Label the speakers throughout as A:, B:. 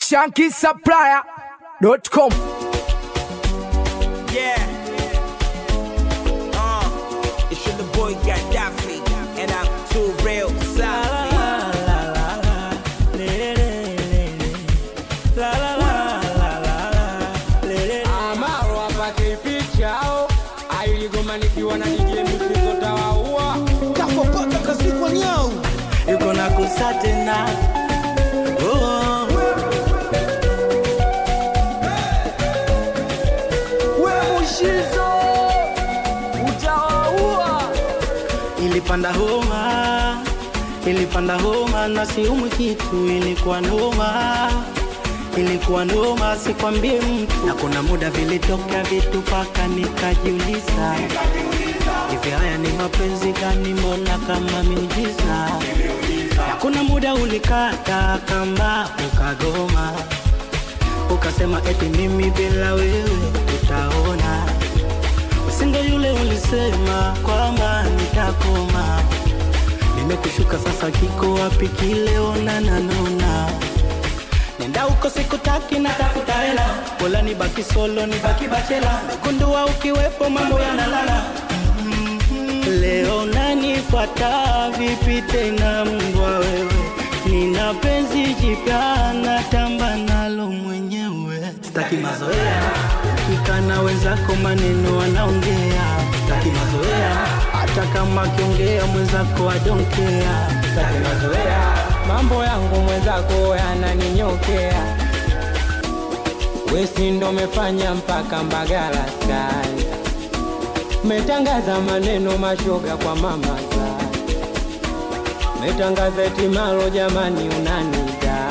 A: shankisupplier.com.
B: Yeah. Uh, it's your the boy Gaddafi, and I'm too real Safi.
C: Amaro apate pichao ailigoma nikiwa na DJ mchezo tawaua
D: kafopaka kazikwa nyau
C: yuko na kusa tena oh.
D: we mushizo utawaua
C: ilipanda homa ilipanda homa na siumwi kitu ilikuwa noma ilikuwa noma sikwambie mtu na kuna muda vilitokea vitu paka nikajiuliza hivi haya ni mapenzi gani mbona kama miujiza na kuna muda ulikata kamba ukagoma ukasema eti mimi bila wewe utaona usingo yule ulisema kwamba nitakoma nimekushuka sasa kiko wapi kile onana nona nenda huko sikutaki na tafuta hela bola nibaki solo nibaki bachela megundua ukiwepo mambo yanalala leo nanifuata vipi tena mbwa wewe nina penzi jipya natamba nalo mwenyewe sitaki mazoea ukikana wenzako maneno wanaongea sitaki mazoea hata kama akiongea mwenzako adonkea sitaki mazoea mambo yangu mwenzako yananinyokea wesi ndo mefanya mpaka mbagala sky metangaza maneno mashoga kwa mama za metangaza etimalo jamani unanida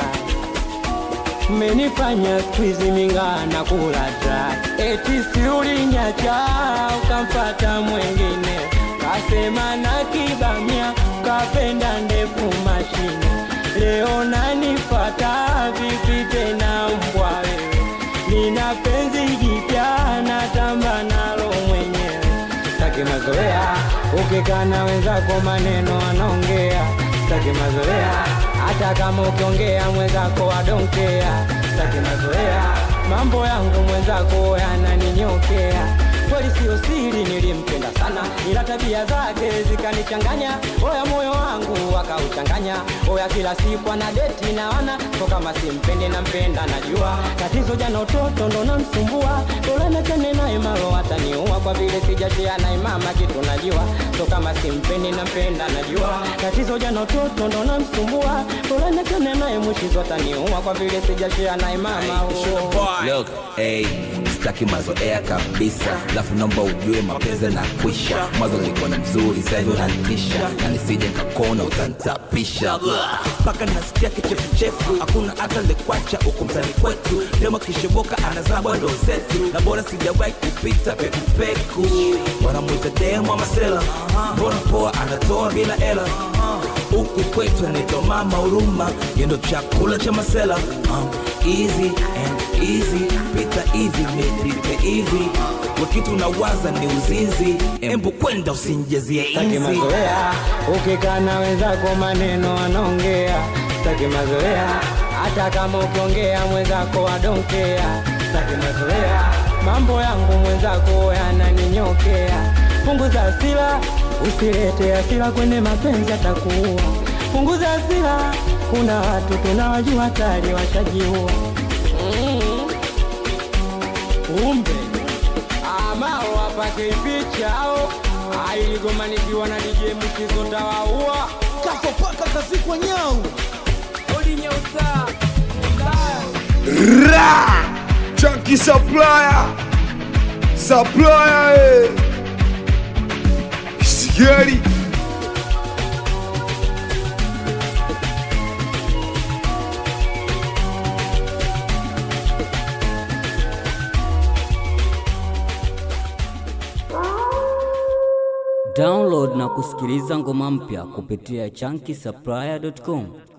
C: menifanya skwizi mingaa na kula dry eti siulinyacha ukamfata mwengine kasema na kibamia kapenda ndefu mashine leo nanifata vipi tena mbwa wewe nina penzi jipya natamba nalo mwenyewe sitaki mazoea ukikana wenzako maneno anaongea sitaki mazoea hata kama ukiongea mwenzako adonkea sitaki mazoea mambo yangu mwenzako yananinyokea kweli siyo siri nilimpenda sana ila tabia zake zikanichanganya oya moyo wangu akauchanganya oya kila siku ana deti na wana so kama simpendi nampenda najua tatizo jana utoto ndo namsumbua tolemekene naye malo ataniua kwa vile sijashia naye mama kitu najua so kama simpendi nampenda najua tatizo jana utoto ndo namsumbua tolemekene naye mwishizo ataniua kwa vile sijashia naye mama
B: It's your
C: oh.
B: boy.
E: Look, hey, sitaki mazoea kabisa lafu naomba ujue mapenzi na kwisha mwanzo ulikuwa na mzuri sahivi unanitisha na nisije kakona utantapisha
B: mpaka nasikia kichefuchefu hakuna hata lekwacha huku mtani kwetu demo kishoboka anazabwa ndo zetu na bora sijawahi kupita pekupeku wanamwita demo amasela mbona poa anatoa bila ela huku kwetu anaitwa mama huruma yendo chakula cha masela um, easy and easy pita hivi mipite hivi wakitu nawaza ni uzinzi embu kwenda usinjezie
C: Sitaki
B: inzi
C: mazoea, ukikana wenzako maneno anaongea. Sitaki mazoea, hata kama ukiongea mwenzako adonkea. Sitaki mazoea, mambo yangu mwenzako yananinyokea. Punguza hasira, usilete hasira kwenye mapenzi atakuua. Punguza hasira, kuna watu tunawajua tayari washajiua. Mm. Kumbe amao apake pichao ailigomanikiwa na DJ mchizo tawaua
D: kafopaka kazikwa nyau
A: Ra! Chunky supplier. Supplier. Eh. Sigari.
F: Download na kusikiliza ngoma mpya kupitia chunky supplier.com.